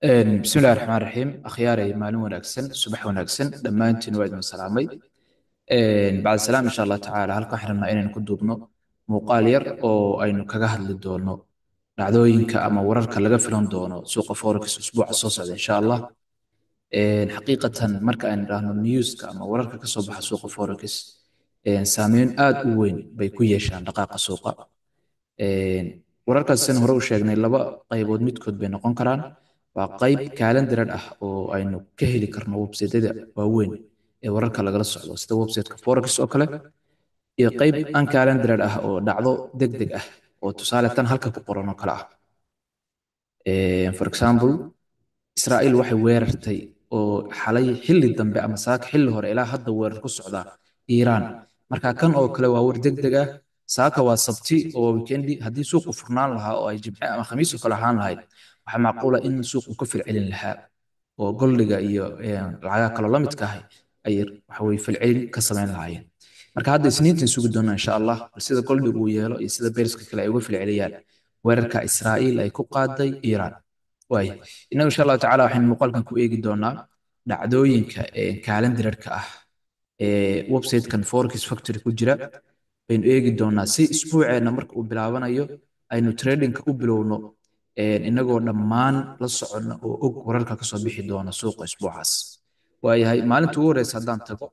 bismillahi raxmaan raxiim akhyaaray maalin wanaagsan subax wanaagsan dhammaantiin waa idin salaamay bacd salaam insha allah tacaala halkan waxaan rabnaa inaynu ku duubno muuqaal yar oo aynu kaga hadli doono dhacdooyinka ama wararka laga filan doono suuqa forex usbuuca soo socda insha allah xaqiiqatan marka aynu dhahno newska ama wararka kasoo baxa suuqa forex saameyn aad u weyn bay ku yeeshaan dhaqaaqa suuqa wararkaas sin hore u sheegnay laba qaybood midkood bay noqon karaan waa qayb kalendaran ah oo aynu ka heli karno websaytyada waaweyn ee wararka lagala socdo sida websiteka forex oo kale iyo qayb an kalendaran ah oo dhacdo deg deg ah oo tusaale tan halka ku qoran oo kale ah for example israa'iil waxay weerartay oo xalay xilli dambe ama saaka xilli hore ilaa hadda weerar ku socdaa iiraan marka kan oo kale waa war deg deg ah saaka waa sabti oo weekendi haddii suuqu furnaan lahaa oo ay jimce ama khamiis oo kale ahaan lahayd waxaa macquula in suuqu ka filcelin lahaa oo goldiga iyo lacagaha kaloo la midka ahay ay waxaweye filcelin ka samayn lahaayeen marka hadda isniintan sugi doona insha allah bal sida goldigu uu yeelo iyo sida beeriska kale ay uga filceliyaan weerarka israa'iil ay ku qaaday iiraan waay innagu insha allahu tacala waxaynu muuqaalkan ku eegi doonaa dhacdooyinka kalendararka ah ee websitekan forex factory ku jira baynu eegi doonaa si isbuuceenna marka uu bilaabanayo aynu tradingka u bilowno inagoo dhammaan la soconna oo og wararka kasoo bixi doona suuqa isbuucaas waayahay maalinta ugu horeysa haddaan tago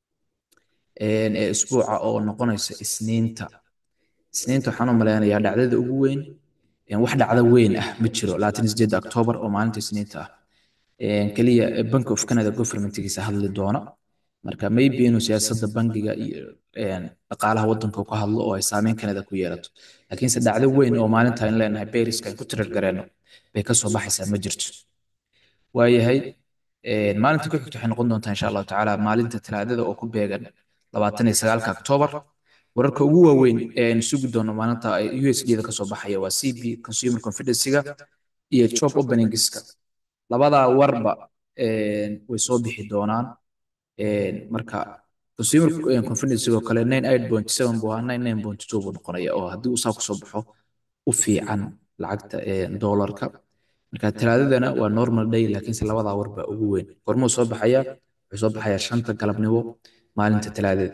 ee isbuuca oo noqonaysa isniinta isniinta waxaan u malaynayaa dhacdada ugu weyn wax dhacda weyn ah ma jiro labaatan sideed octoobar oo maalinta isniinta ah keliya bank of canada governmentgiisa hadli doona marka maybe inuu siyaasadda bangiga iyo dhaqaalaha waddanka ka hadlo oo ay saameyn kanada ku yeelato laakiinse dhacdo weyn oo maalinta in leenahay beriska ay ku tirar gareenno bay kasoo baxaysaa ma jirto waayahay maalinta ku xigta waxay noqon doontaa insha allahu tacaala maalinta talaadada oo ku beegan labaatan iyo sagaalka octoobar wararka ugu waaweyn ee aynu sugi doono maalinta u s d da kasoo baxaya waa c b consumer confidencyga iyo job openingska labadaa warba way soo bixi doonaan marka consumer confidence oo kale nine eight point seven buu ahaa nine nine point two buu noqonaya oo haddii uu saa kusoo baxo u fiican lacagta doolarka marka talaadadana waa normal day laakiinse labadaa war baa ugu weyn gormuu soo baxaya wuxuu soo baxayaa shanta galabnimo maalinta talaadada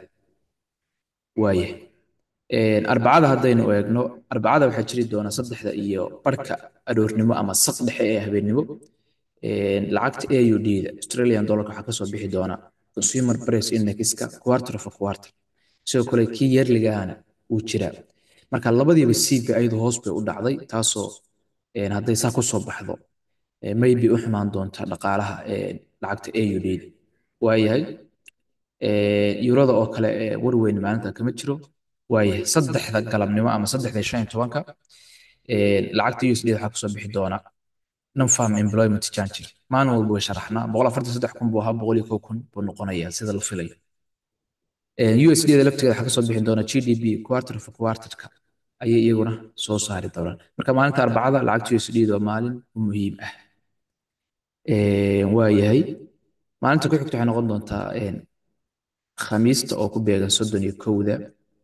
waaye arbacada haddaynu eegno arbacada waxaa jiri doona saddexda iyo barhka aroornimo ama saq dhexe ee habeennimo lacagta aud da australian dollarka waxaa kasoo bixi doona consumer price indexka quarter of a quarter sidoo kale kii yearligahana uu jiraa marka labadiiba cb ayadu hoos bay u dhacday taasoo hadday saa kusoo baxdo maybe u xumaan doonta dhaqaalaha lacagta aud da waayahay yurada oo kale warweyn maalinta kama jiro waayahay saddexda galabnimo ama saddexda shan iyo tobanka lacagta usd waxaa kusoo bixi doona non-farm employment change maalin walba way sharaxnaa boqol afartan saddex kun buu ahaa boqol iyo kow kun buu noqonayaa sida la filayo usd da laftigeeda waxaa kasoo bixi doona gdp quarter of quarterka ayay iyaguna soo saari doonaan marka maalinta arbacada lacagta usd waa maalin muhiim ah waayahay maalinta ku xigta waxay noqon doontaa khamiista oo ku beegan soddon iyo kowda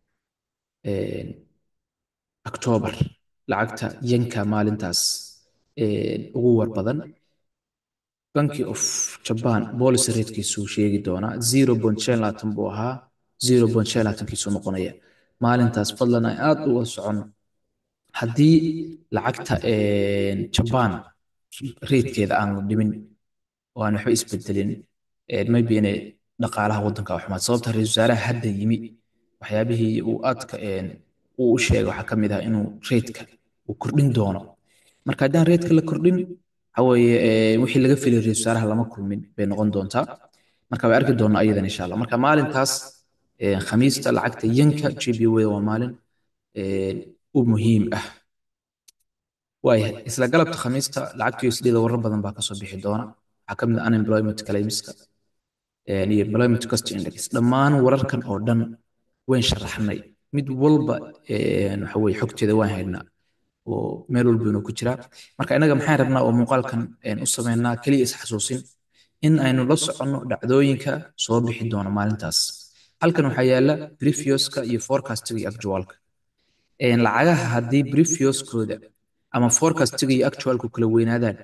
octoobar lacagta yanka maalintaas ugu war badan banki of jaban policy ratekiisuu sheegi doonaa zero point shan laatan buu ahaa zero point shan laatankiisuu noqonaya maalintaas fadlan ay aad uga socono haddii lacagta jaban ratekeeda aan la dhimin oo aan waxba isbedelin maybe inay dhaqaalaha waddanka xumaad sababta ra-iisul wasaaraha hadda yimi waxyaabihii uu aadka uu u sheegay waxaa ka mid ah inuu rateka uu kordhin doono marka haddaan reedka la kordhin waxaweye wixii laga filay ra-isul wasaaraha lama kulmin bay noqon doontaa marka way arki doonaa ayadan insha allah marka maalintaas khamiista lacagta yanka gb weda waa maalin u muhiim ah waayahay isla galabta khamiista lacagta usd da warar badan baa kasoo bixi doona waxaa ka mid ah unemployment claimska iyo employment cost index dhammaan wararkan oo dhan wayn sharaxnay mid walba waxaweye xogteeda waan haynaa oo meel walba inuu ku jiraa marka innaga maxaan rabnaa oo muuqaalkan u sameynaa keliya isxasuusin in aynu la soconno dhacdooyinka soo bixi doona maalintaas halkan waxaa yaala brefioska iyo forecastiga iyo actualka lacagaha haddii brefioskooda ama forecastiga iyo actualku kala weynaadaan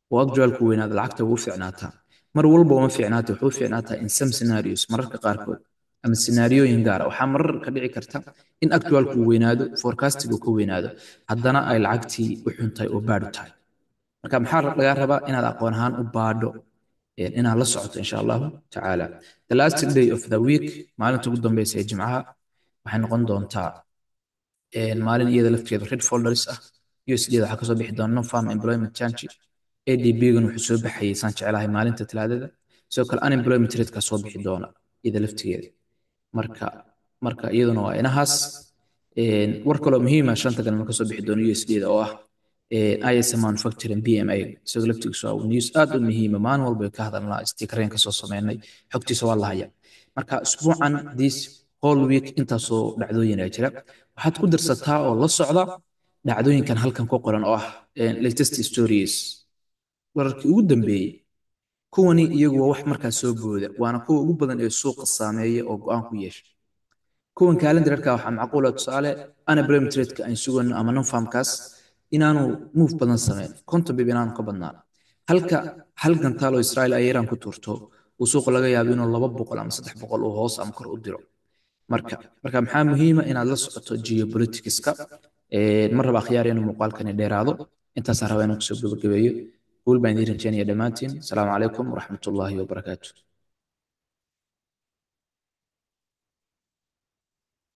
oo actualku weynaado lacagta ugu fiicnaataa mar walba uma fiicnaata wuxuu fiicnaataa in some scenarios mararka qaarkood ama scenaariyooyin gaara waxaa marar ka dhici karta in actualku weynaado forecastigu ka weynaado haddana ay lacagtii u xuntahay oo baadhu tahay marka maxaa lagaa rabaa inaad aqoon ahaan u baadho inaad la socoto insha allahu tacaala the last day of the week maalinta ugu dambeysa ee jimcaha waxay noqon doontaa maalin iyada lafteedu red folders ah usd waxaa kasoo bixi doona non farm employment change adb-gan wuxuu soo baxayay saan jeclahay maalinta talaadada sidoo kale unemployment rate-ka soo bixi doona iyada laftigeeda marka marka iyaduna waa inahaas war kaloo muhiima shanta galma kasoo bixi doona usd-da oo ah ISM manufacturing BMA isagoo laftigiisu waa news aad u muhiima maalin walba ka hadalnaa stikareen kasoo sameynay xogtiisa waa la haya marka usbuucan this whole week intaasoo dhacdooyin ay jira waxaad ku dirsataa oo la socda dhacdooyinkan halkan ku qoran oo ah latest stories wararkii ugu dambeeyey kuwani iyagu waa wax markaas soo booda waana kuwa ugu badan ee suuqa saameeya oo go-aan ku yeesha kuwan kalendararka waxaa macquula tusaale unemployment rate-ka aan sugano ama non-farmkaas inaanu move badan sameyn konton bib inaanu ka badnaan halka hal gantaal oo israel ay iran ku tuurto uu suuqa laga yaabo inuu laba boqol ama saddex boqol uu hoos ama kor u diro marka marka maxaa muhiima inaad la socoto geopoliticska mar raba akhyaar inuu muuqaalkani dheeraado intaasaan rabaa inaan kusoo gabagabeeyo guul baan idiin rajeynaya dhammaantiin asalaamu calaykum waraxmatullaahi wabarakaatu